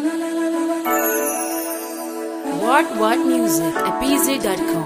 What What Music at BZ.com.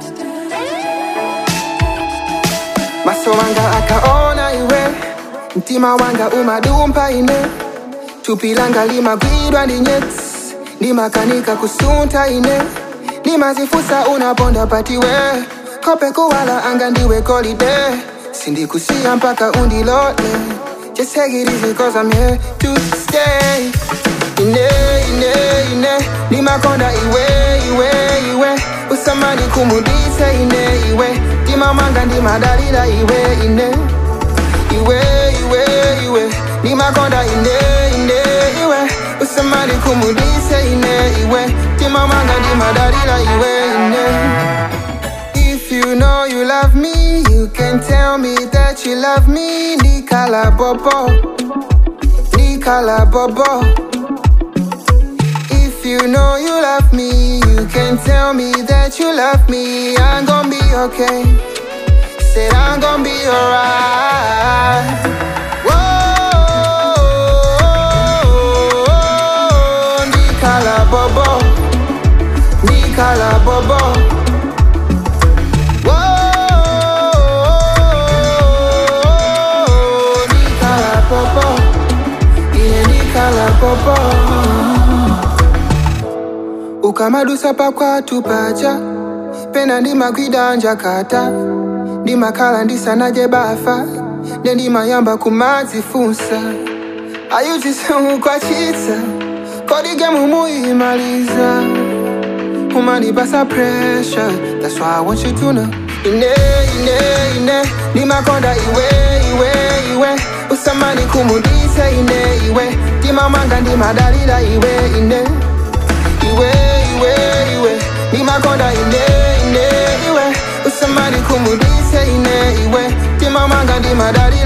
maso wanga akaona iwe mtima wanga umadumpa ine thupi langa limagwidwa ndi nyetsi ndimakanika kusunta ine ndimazifusa unaponda patiwe kope kuwala anga ndiwe golide sindikusiya mpaka undilole just take it easy cause I'm here to stay ine ine ine ndimakonda iwe iwe iwe usamani kumudise ine iwe ndimamanga ndimadalira iwe ine iwe iwe iwe ndimakonda ine ine iwe usamani kumudise ine iwe ndimamanga ndimadalira iwe ine If you know you love me, you can tell me that you love me. Nikala Bobo, Nikala Bobo. If you know you love me, you can tell me that you love me. I'm gonna be okay. Said I'm gonna be alright. Whoa, Nikala Bobo, Nikala Bobo. Whoa, Nikala Bobo, yeah, Nikala Bobo. ukamadusa pakwatu pacha pena ndimagwida njakata ndimakhala ndisanaje bafa nde ndimayamba kumadzifunsa ayuchisemukwachitsa kodige mumuyimaliza umanipasa pressure that's why I want you to know ine ine ine ndimakonda iwe iwe iwe usamani kumudise ine iwe ndimamanga ndimadalira iwe ine iwe iwe iwe ndimakonda ine ine iwe usamani kumudise ine iwe ndimamanga ndimadalira